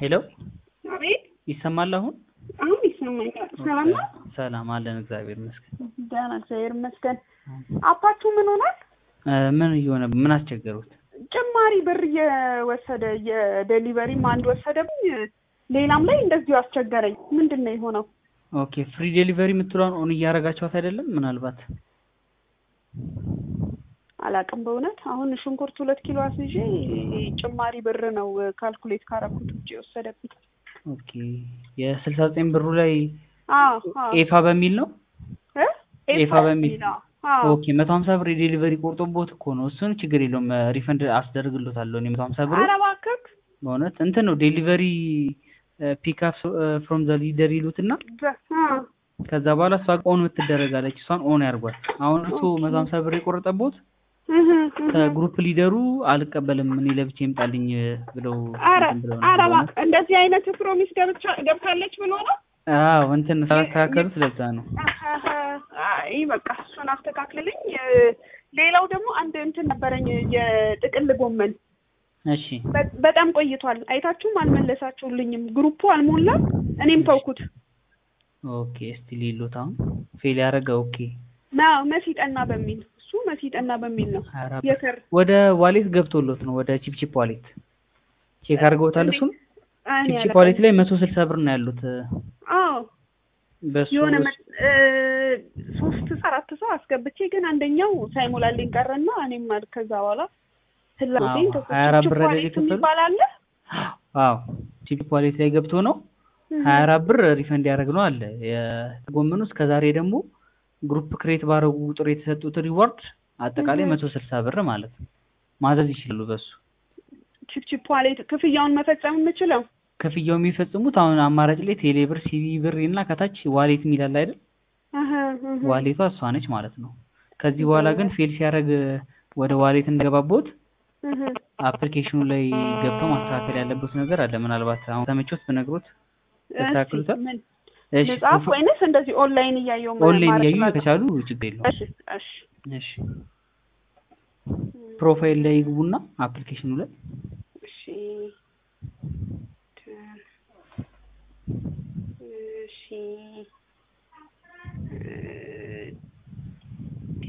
ሄሎ አቤት ይሰማል አሁን? አሁን ይሰማኛል። ሰላም ነው? ሰላም አለን እግዚአብሔር ይመስገን። ደህና እግዚአብሔር ይመስገን። አባቱ ምን ሆኗል? እ ምን እየሆነ ምን አስቸገሩት? ጭማሪ ብር እየወሰደ የዴሊቨሪም አንድ ወሰደብኝ፣ ሌላም ላይ እንደዚሁ አስቸገረኝ። ምንድን ነው የሆነው? ኦኬ ፍሪ ዴሊቨሪ የምትለውን ኦን እያደረጋችኋት አይደለም? ምናልባት አላቅም በእውነት አሁን ሽንኩርት ሁለት ኪሎ አስይዤ ጭማሪ ብር ነው ካልኩሌት ካረኩት ውጭ የወሰደብኝ። ኦኬ የስልሳ ዘጠኝ ብሩ ላይ አዎ አዎ ኤፋ በሚል ነው እ ኤፋ በሚል ነው። አዎ ኦኬ መቶ ሀምሳ ብር የዴሊቨሪ ቆርጦቦት እኮ ነው። እሱን ችግር የለውም ሪፈንድ አስደርግሎታለሁ እኔ መቶ ሀምሳ ብሩ ኧረ እባክህ በእውነት እንትን ነው ዴሊቨሪ ፒክአፕ ፍሮም ዘ ሊደር ይሉትና በ- አ ከዛ በኋላ እሷ ኦን የምትደረጋለች እሷን ኦን ያርጓል። አሁን እሱ መቶ ሀምሳ ብር የቆረጠቦት እህ እህ ከግሩፕ ሊደሩ አልቀበልም እኔ ለብቻ ይምጣልኝ ብለው ኧረ እንትን ብለው ኧረ ነበር። እባክህ እንደዚህ አይነት ፕሮሚስ ገብቻ ገብታለች ብሎ ነው። አዎ እንትን ስላስተካከሉት ለዛ ነው። አይ በቃ እሱን አስተካክልልኝ። ሌላው ደግሞ አንድ እንትን ነበረኝ የጥቅል ጎመን እሺ በ- በጣም ቆይቷል። አይታችሁም አልመለሳችሁልኝም። ግሩፑ አልሞላም፣ እኔም ተውኩት። ኦኬ እስቲ ሊሉት አሁን ፌል ያደረገ ኦኬ ና መሲጠና በሚል እሱ መሲጠና በሚል ነው ኧረ የከር ወደ ዋሌት ገብቶሎት ነው ወደ ቺፕቺፕ ዋሌት ቼክ አድርገውታል። እሱም እኔ ቺፕቺፕ አላውቅም። ዋሌት ላይ መቶ ስልሳ ብር ነው ያሉት አዎ በሱ የሆነ መ- እ፣ ሶስት ሰው አራት ሰው አስገብቼ ግን አንደኛው ሳይሞላልኝ ቀረና እኔም አል- ከዛ በኋላ ፍላጎቴን አዎ፣ ሀያ አራት ብር አይደል ችፕ የከፈሉት? የሚባል አለ አዎ ቺፕቺፕ ዋሌት ላይ ገብቶ ነው ሀያ አራት ብር ሪፈንድ ያደረግ ነው አለ የጎመኑ እስከ ዛሬ ደግሞ ግሩፕ ክሬት ባረጉ ቁጥር የተሰጡት ሪዋርድ አጠቃላይ እህ። መቶ ስልሳ ብር ማለት ነው። ማዘዝ ይችላሉ በሱ ቺፕ ቺፕ ዋሌት ክፍያውን መፈጸም የምችለው ክፍያው የሚፈጽሙት አሁን አማራጭ ላይ ቴሌ ብር፣ ሲቪ ብር እና ከታች ዋሌት የሚላል አይደል? እህ፣ እህ። ዋሌቷ እሷ ነች ማለት ነው። ከዚህ በኋላ ግን ፌል ሲያደርግ ወደ ዋሌት እንደገባቦት እህ። አፕሊኬሽኑ ላይ ገብተው ማስተካከል ያለበት ነገር አለ። ምናልባት አሁን ተመቾት ብነግሮት ያስተካክሉታል። እስኪ ምን እሺ መጽሐፍ ወይንስ እንደዚህ ኦንላይን እያየው ምን ኦንላይን ማድረግ እያዩ እችላለሁ? ከቻሉ ችግር የለውም። እሺ እሺ እሺ ፕሮፋይል ላይ ይግቡና አፕሊኬሽኑ ላይ እሺ እሺ